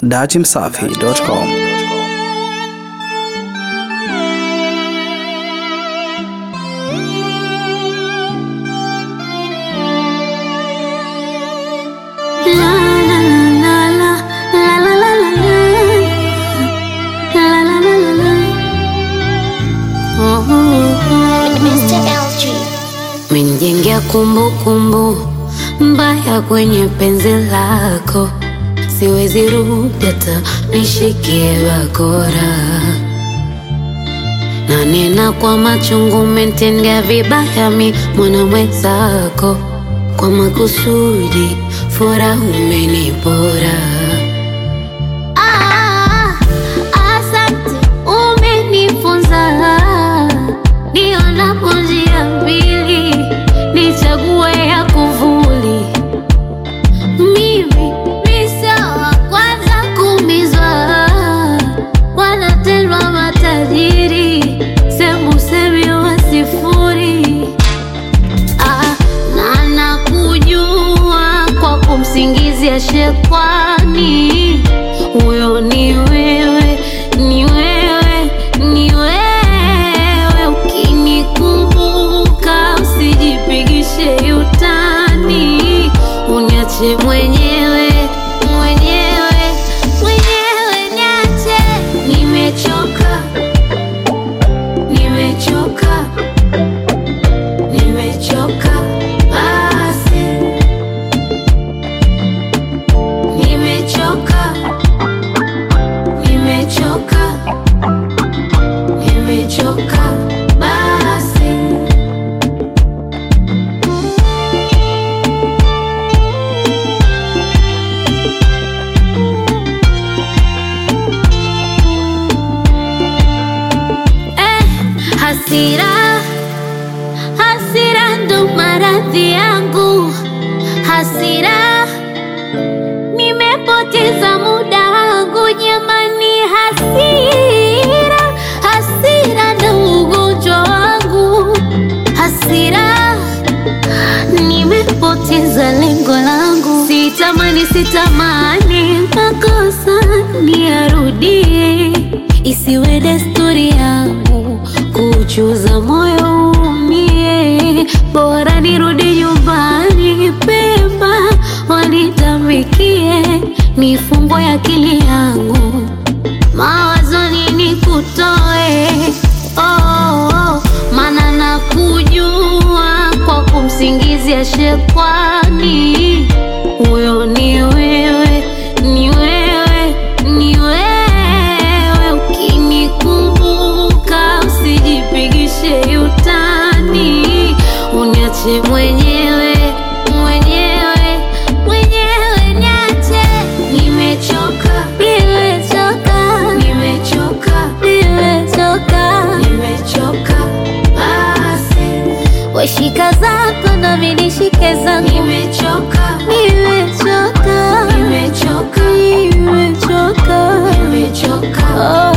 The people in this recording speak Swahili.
dachimsafi.com. Menijengea kumbukumbu mbaya kwenye penzi lako, siwezi rudi hata nishikie bakora, na nena kwa machungu, umetendea vibaya mi mwana mwenzako, kwa makusudi furaha umenipora. Ah, asante, umenifunza nionapo njia mbili nichague ya kuvuli. Mimi ni sawa kwanza kuumizwa, wanatendwa matajiri, sembusemi wa sifuri. Ah, na nakujua kwa kumsingizia shekwani, huyo ni wewe, ni wewe, ni wewe. Ukinikumbuka usijipigishe utani, uniache mwenyewe, mwenyewe, mwenyewe, niache. Nimechoka, nimechoka Nimechoka basi, nimechoka, nimechoka, nimechoka basi. Eh, hasira Hasira ndo maradhi yangu, hasira nimepoteza muda wangu jamani, hasira hasira ndo ugonjwa wangu, hasira nimepoteza lengo langu, sitamani sitamani makosa niyarudie, isiwe desturi yangu kuchuza moyo umie, bora nirudi nyumbani pema, wanitamikie nifungwe akili yangu mawazoni nikutoe oh, oh, maana nakujua kwa kumsingizia shekwani, huyo ni wewe, ni wewe, ni wewe. Ukinikumbuka usijipigishe utani, uniache mwenyewe, mwenyewe, mwenyewe, niache. Nimechoka, nimechoka, nimechoka, nimechoka, nimechoka basi. Weshika zako nami nishike zangu, nimechoka, nimechoka, nimechoka, nimechoka, nimechoka. Oh.